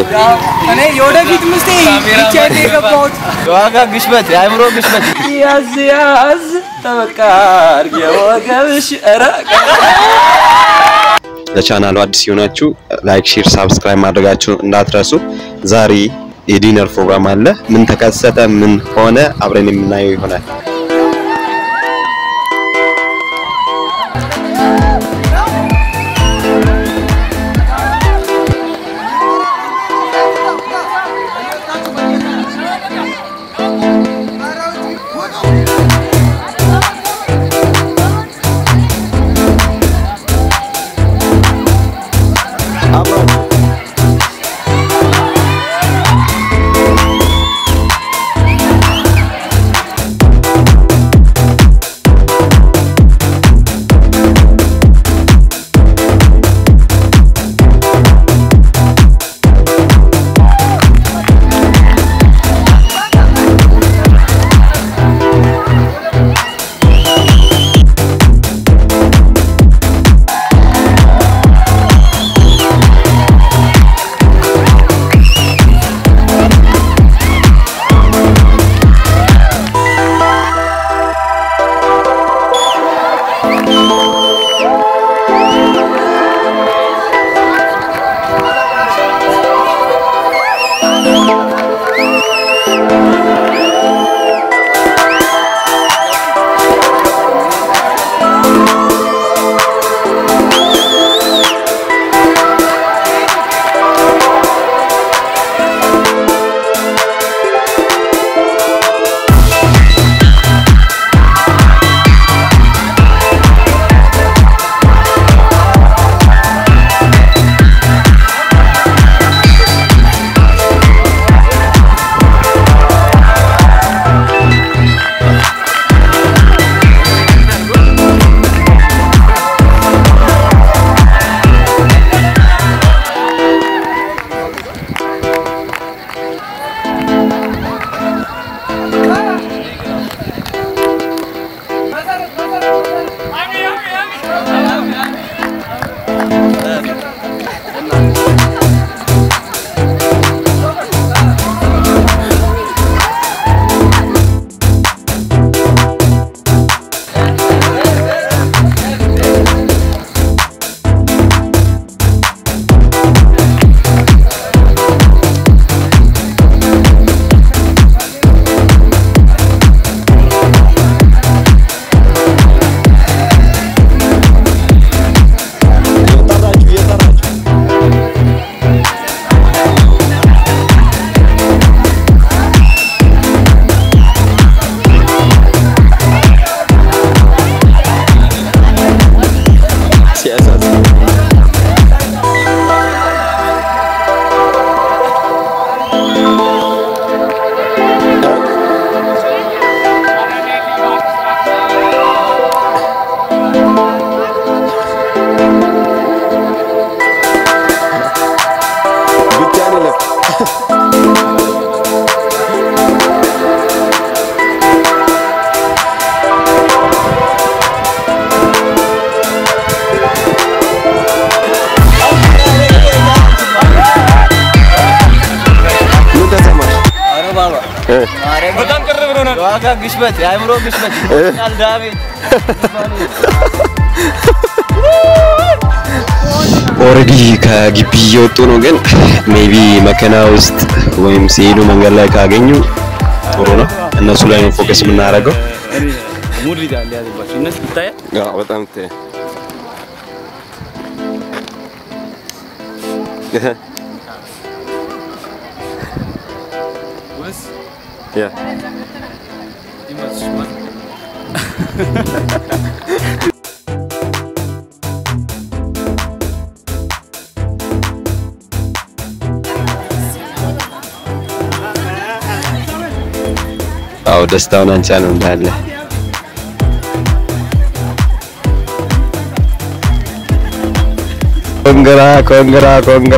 እኔ የወደፊት ምስቴ ብቻዬን ነው የገባሁት። የዋጋ ግሽበት፣ የአእምሮ ግሽበት። ያዝ ያዝ ተበቃ አድርጌ ወገብሽ ኧረ ለቻናሉ አዲስ የሆናችሁ ላይክ፣ ሼር፣ ሳብስክራይብ ማድረጋችሁን እንዳትረሱ። ዛሬ የዲነር ፕሮግራም አለ። ምን ተከሰተ፣ ምን ሆነ አብረን የምናየው ይሆናል። ምን ተሰማሽ? ኧረ ባባ በጣም ቅር ብሎናል። የዋጋ ግሽበት፣ የአእምሮ ግሽበት ኢሞሽናል ዳሜጅ ኦልሬዲ ከግቢ እየወጡ ነው፣ ግን ሜቢ መኪና ውስጥ ወይም ሲሄዱ መንገድ ላይ ካገኙ ጥሩ ነው። እነሱ ላይ ነው ፎከስ የምናደርገው። ሙድ ይዛል ያዘባቸው እነሱ ይታያል። አዎ በጣም ተ ያ አዎ ደስታውን አንቻ ነው እንዳለ ኮንግራ ኮንግራ ኮንግራ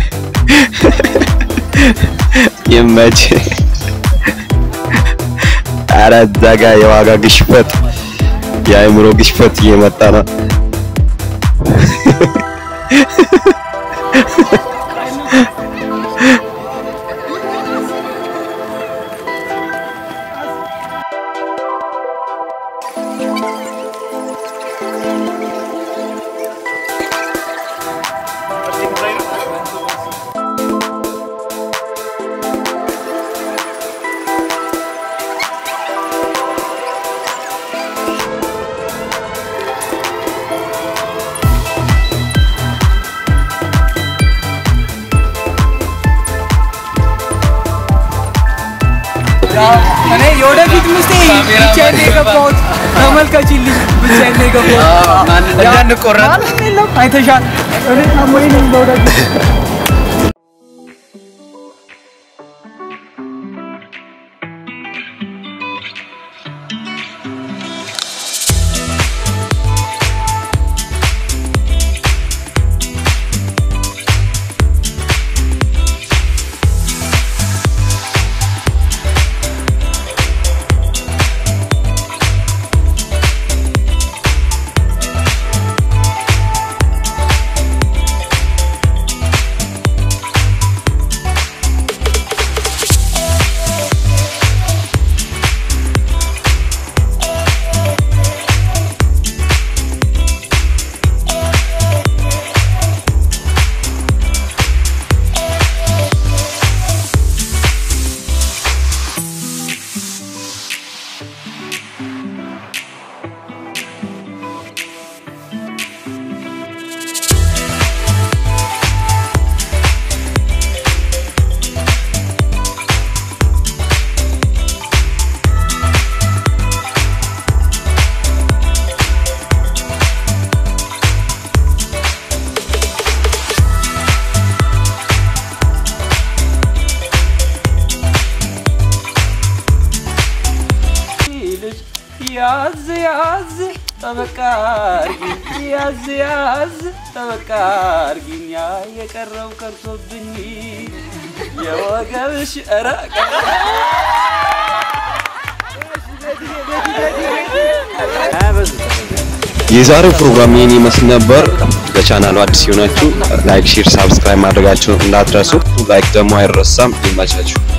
ይመች ኧረ እዛ ጋ የዋጋ ግሽፈት የአእምሮ ግሽፈት እየመጣ ነው። እኔ የወደፊት ምስቴ ብቻዬን ነው የገባሁት። ተመልከችልኝ፣ ብቻዬን ነው የገባሁት። እንዳንቆረጥ ማንም የለም፣ አይተሻል። እኔ ታማኝ ነኝ ለወደፊት ልጅ ያዝ ያዝ ጠበቃ አርጊኝ ያዝ ያዝ ጠበቃ አርጊኝ ያ የቀረው ቀርቶብኝ የወገብሽ ኧረ የዛሬው ፕሮግራም ይህን ይመስል ነበር። ለቻናሉ አዲስ የሆናችሁ ላይክ፣ ሼር፣ ሳብስክራይብ ማድረጋችሁን እንዳትረሱ። ላይክ ደግሞ አይረሳም። ይመቻችሁ።